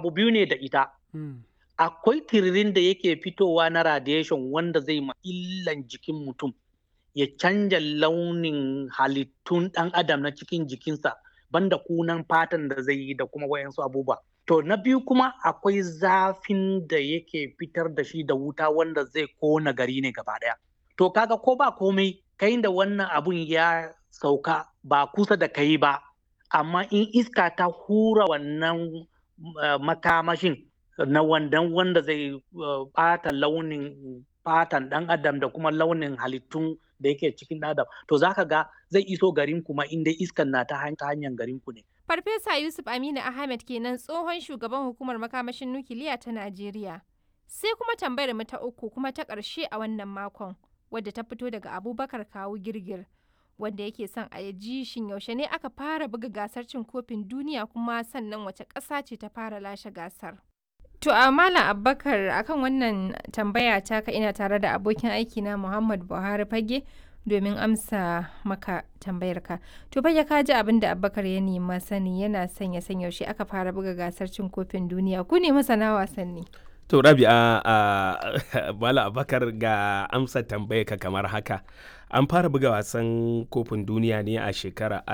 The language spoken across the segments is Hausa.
abu biyu ne da ita akwai tiririn da yake fitowa na radiation wanda zai ma illan jikin mutum ya canja launin halittun ɗan adam na cikin jikinsa banda kunan fatan da zai yi da kuma wayansu abubuwa to na biyu kuma akwai zafin da yake fitar da shi da wuta wanda zai kona gari ne gaba ɗaya to kaga ko ba komai kai da wannan abun ya sauka ba kusa da kai ba amma in iska ta hura wannan uh, makamashin na wandan wanda zai ɓata uh, launin fatan ɗan adam da kuma launin halittun da yake cikin adam to zaka ga zai iso garin kuma inda iskan na ta hanyar garin ku ne farfesa yusuf aminu ahmed kenan tsohon shugaban hukumar makamashin nukiliya ta najeriya sai kuma tambayar mu ta uku kuma ta ƙarshe a wannan makon wadda ta fito daga abubakar kawu girgir wanda yake son a ji shin yaushe ne aka fara buga gasar cin kofin duniya kuma sannan wace ƙasa ce ta fara lashe gasar To a Malam Abubakar akan wannan tambaya ta ka ina tare da abokin aiki na Muhammad Buhari Fage domin amsa maka tambayar ka. To fage ka ji abin da Abubakar ya nema sani yana son ya san yaushe aka fara buga gasar cin kofin duniya. Ku ne masana wasanni. To Rabi a Malam Abubakar ga amsa tambayar ka kamar haka. An fara buga wasan kofin duniya ne a shekarar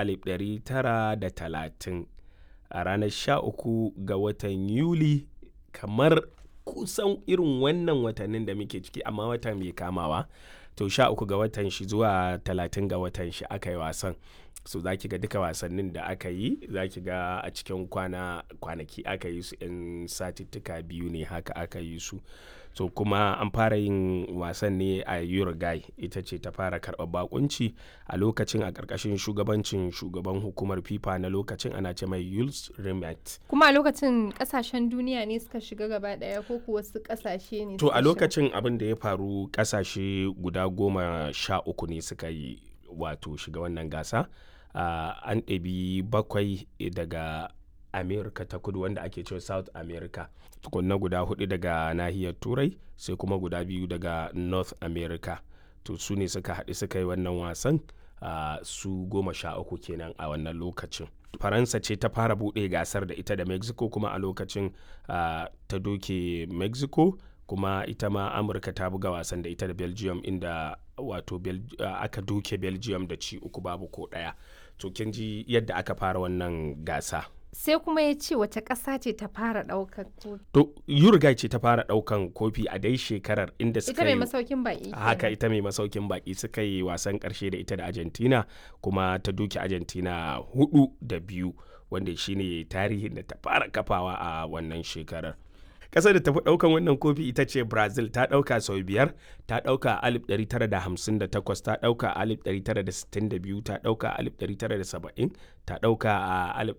1930 a ranar 13 ga watan Yuli kamar kusan irin wannan watannin da muke ciki amma wata mai kamawa to sha uku ga watan shi zuwa talatin ga watan shi aka yi wasan so za ki ga duka wasannin da aka yi za ki ga a cikin kwana kwanaki aka yi su in satittuka biyu ne haka aka yi su so kuma an fara yin wasan ne a uruguay ita ce ta fara karɓar bakunci a lokacin a ƙarƙashin shugabancin shugaban hukumar fifa na lokacin ana ce mai yules rimet Kuma a lokacin kasashen duniya ne suka shiga gaba ɗaya ko kuwa wasu kasashe ne to suka a shiga? lokacin abin da ya faru ƙasashe guda goma sha uku ne suka yi wato shiga wannan gasa uh, an ɗabi bakwai daga america ta kudu wanda ake cewa south america tukunna guda hudu daga nahiyar turai sai kuma guda biyu daga north america to su ne suka haɗu suka yi wannan wasan uh, su goma sha uku kenan a wannan lokacin faransa ce ta fara buɗe gasar da ita da mexico kuma a lokacin uh, ta doke mexico kuma ita ma amurka ta buga wasan da ita da belgium inda wato Bel uh, aka doke belgium da ci uku babu ko ɗaya to kin ji yadda aka fara wannan gasa Sai kuma ya ce wace ƙasa ce ta fara ɗaukar kofi. to uruguay ce ta fara ɗaukan kofi a dai shekarar inda Ita suka mai yi masaukin baƙi. haka kenan. ita mai masaukin baki suka yi wasan karshe da ita da argentina kuma ta duki argentina hudu da biyu wanda shine tarihin da ta fara kafawa a wannan shekarar kasar da tafi daukan wannan kofi ita ce brazil ta dauka sau biyar ta dauka a 1958 ta dauka a 1962 ta dauka a 1970 ta dauka a